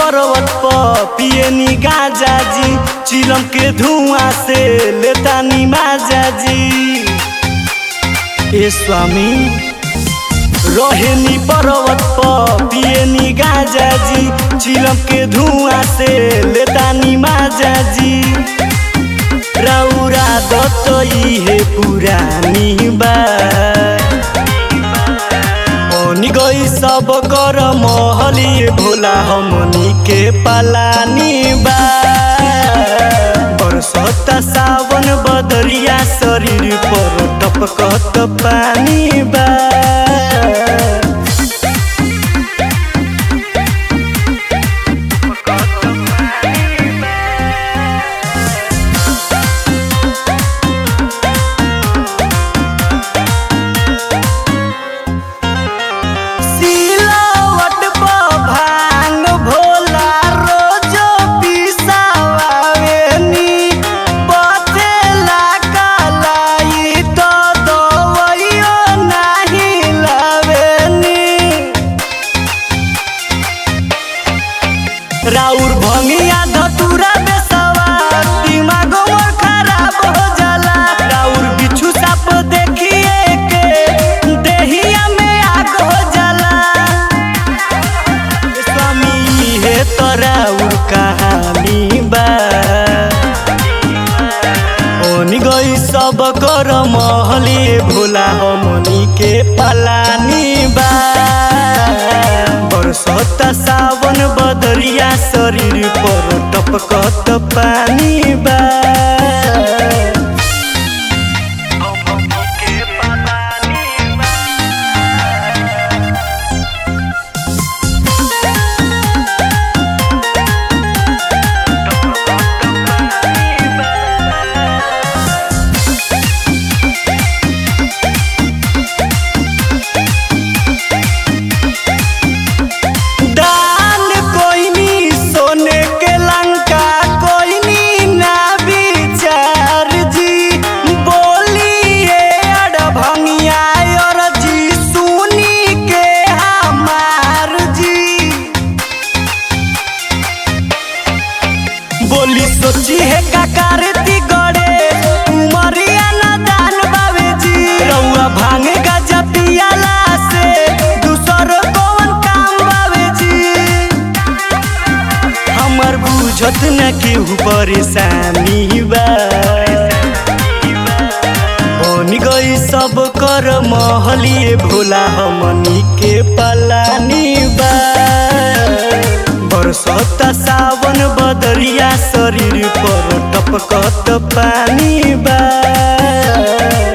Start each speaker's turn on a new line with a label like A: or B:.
A: पर्वत पर पियनी गाजा जी चिलम के धुआं से लेतानी माजा जी ए स्वामी रहेनी पर्वत पर पियनी गाजा जी चिलम के धुआं से लेतानी माजा जी रौरा दत्त इहे पुरानी बा मनी गई सब कर महलिए भोला हमनी के पलानी बा बरसता सावन बदरिया शरीर पर टपकत पानी बा सिलवट पर भांग भोला रोजो पिसावेनी बतेला कलाई तो दवैयो नाही लावेनी राउर भंगिया धतुरा बेसवा दिमाग मोर खराब हो जाला राउर बिच्छू साप देखिए के देहिया में आग हो जाला स्वामी हे तो राउर कहानी बा ओनी गई सब कर महलिए भोला हमनी के पलानी बा बरसता सावन बदरिया शरीर पर टपकत पानी बा दान कोइनी सोने के लंका कोइनी ना विचार जी बोलिए अड़भंगिया और जी सुनी के हमार जी बोली सोची है काकारती गड़े उमरिया ना दान बावे जी रउआ भांगे गजा पियाला से दूसर कौन काम बावे जी हमर बुझत न केहू परेशानी बा बन गई सब कर महलिए भोला हमनी के पलानी बा बरसता सावन बदरिया शरीर पर टपकत पानी बा